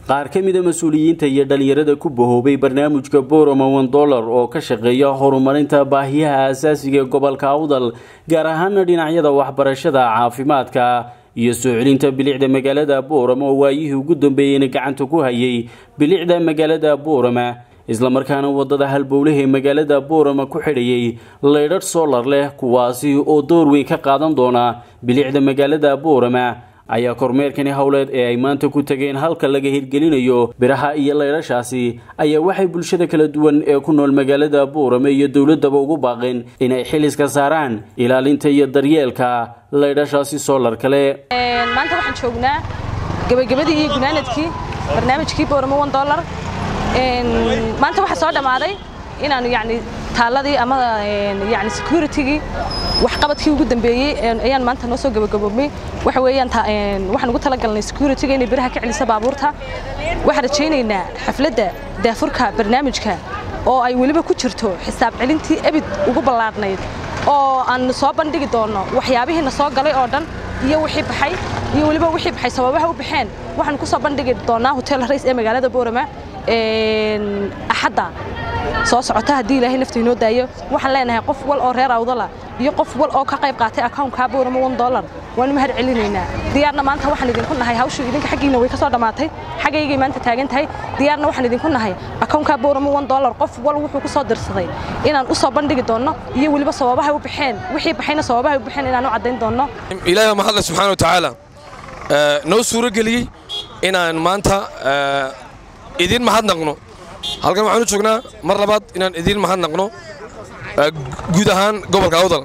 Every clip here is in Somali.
qaar ka mida mas-uuliyiinta iyo dhalinyarada ku bahoobay barnaamijka boroma one dollar oo ka shaqeeya horumarinta baahiyaha asaasiga ee gobolka awdal gaar ahaana dhinacyada waxbarashada caafimaadka iyo soo celinta bilicda magaalada boorama oo waayihii ugu dambeeyeyna gacanta ku hayay bilicda magaalada boorama islamarkaana wadada halbowlaha ee magaalada boorama ku xidhayay laydhadh solar leh kuwaasi oo door weyn ka qaadan doona bilicda magaalada boorama ayaa kormeerkani howleed ee ay maanta ku tageen halka laga hirgelinayo biraha iyo laydhashaasi ayaa waxay bulshada kala duwan ee ku nool magaalada boorame iyo dowladaba ugu baaqeen inay xiliska saaraan ilaalinta iyo daryeelka laydhashaasi solar kale maanta waxaan joognaa gebagabadii iyo gunaanadkii barnaamijkii boorame one dollar maanta waxaa soo dhammaaday inaanu yani taaladii ama yani securitygii waxqabadkii ugu dambeeyey ayaan maanta noo soo gabagaboobmay waxa weeyaan waxaan ugu talagalnay securityga inay biraha ka celisa baabuurta waxaan rajaynaynaa xafladda daafurka barnaamijka oo ay weliba ku jirto xisaab celintii ebid ugu ballaadhnayd oo aan soo bandhigi doonno waxyaabihiina soo galay oo dhan iyo wixii baxay iyo weliba wixii baxay sababaha u baxeen waxaan ku soo bandhigi doonaa hotel rays ee magaalada boorama axadda soo socota haddii ilaahay nafta inoo daayo waxaan leenahay qof wal oo reer awdala iyo qof wal oo ka qayb qaatay accountkaa boorama one dollar waanu mahad celinaynaa diyaarna maanta waxaan idinku nahay hawshu idinka xaggiina way ka soo dhammaatay xaggaygay maanta taagan tahay diyaarna waxaan idinku nahay accountkaa boorama one dollar qof wal wuxuu ku soo dirsaday inaan u soo bandhigi doonno iyo weliba sababahay u baxeen wixii baxayna sababahay u baxeen inaan u caddayn doonno ilaahay mahadle subxaana wa tacaala noo suuro geliyey inaan maanta idiin mahadnaqno halkan waxaan u joognaa mar labaad inaan idiin mahadnaqno guud ahaan gobolka awdal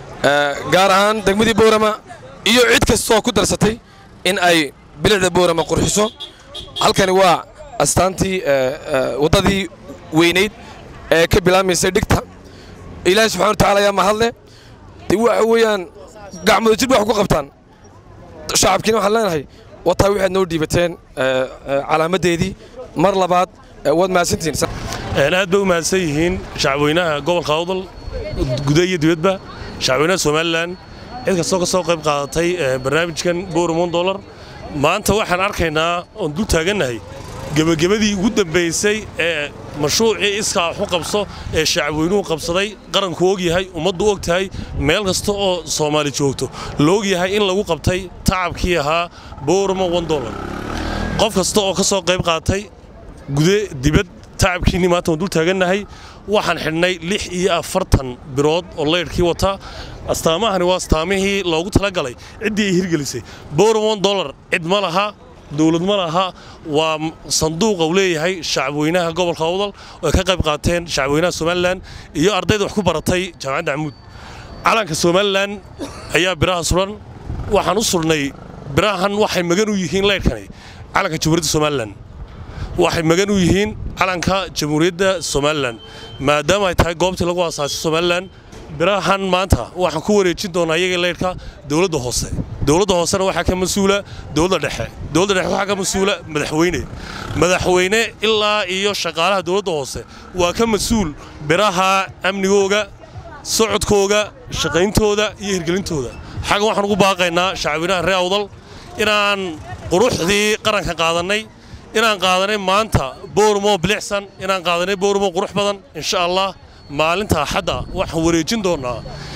gaar ahaan degmadii boorama iyo cid kastoo ku darsatay in ay bilicda boorama qurxiso halkani waa astaantii waddadii weynayd ee ka bilaabmaysay dhigta ilaahay subxana wa tacala ayaa mahadle de waxa weeyaan gacmooda jir wax ku qabtaan shacabkiina waxaan leenahay wataa waxaad noo dhiibateen calaamaddeedii mar labaad waad mahadsantihiin aad bay u mahadsan yihiin shacabweynaha gobolka awdal guda iyo dibadba shacabweynaha somalilan cid kastoo ka soo qayb qaadatay barnaamijkan boormon dollar maanta waxaan arkaynaa oon dul taagannahay gebagabadii ugu dambaysay ee mashruucii iskaa waxu qabso ee shacabweynuhu qabsaday qaranku og yahay ummaddu og tahay meel kasta oo soomaali joogto la og yahay in lagu qabtay tacabkii ahaa boormo one dollar qof kasta oo ka soo qayb qaatay gude dibad tacabkiinni maanta waan dul taagannahay waxaan xidhnay lix iyo afartan birood oo laydhkii wata astaamahani waa astaamihii loogu talagalay ciddii ay hirgelisay boormo one dollar cid ma laha dowlad ma laha waa sanduuqa uu leeyahay shacabweynaha gobolka awdal oo ay ka qayb qaateen shacabweynaha somalilan iyo ardayda wax ku baratay jaamacadda camuud calanka somalilan ayaa biraha suran waxaan u surnay birahan waxay magan u yihiin laydhkani calanka jamhuuriyadda somalilan waxay magan u yihiin calanka jamhuuriyadda somalilan maadaama ay tahay goobtii lagu aasaasay somalilan birahan maanta waxaan ku wareejin doonaa iyaga laydhka dowladda hoose dowladda hoosena waxaa ka mas-uula dowladda dhexe dowladda dhexe waxaa ka mas-uula madaxweyne madaxweyne ilaa iyo shaqaalaha dowladda hoose waa ka mas-uul biraha amnigooga socodkooga shaqayntooda iyo hirgelintooda xaggan waxaan ugu baaqaynaa shacabweynaha reer awdal inaan quruxdii qaranka qaadannay inaan qaadanay maanta boormo bilicsan inaan qaadanay boormo qurux badan insha allah maalinta axadda waxaan wareejin doonnaa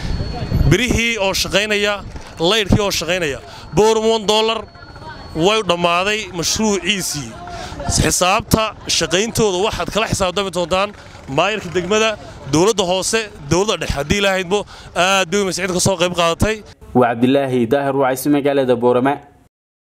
birihii oo shaqaynaya laydhkii oo shaqaynaya boormon dollar way dhammaaday mashruuciisii xisaabta shaqayntooda waxaad kala xisaabtami doontaan maayarka degmada dowladda hoose dowladda dhexe haddii ilahaydbo aad bay umaysa cid ka soo qayb qaadatay waa cabdilaahi daahir wacaysi magaalada boorama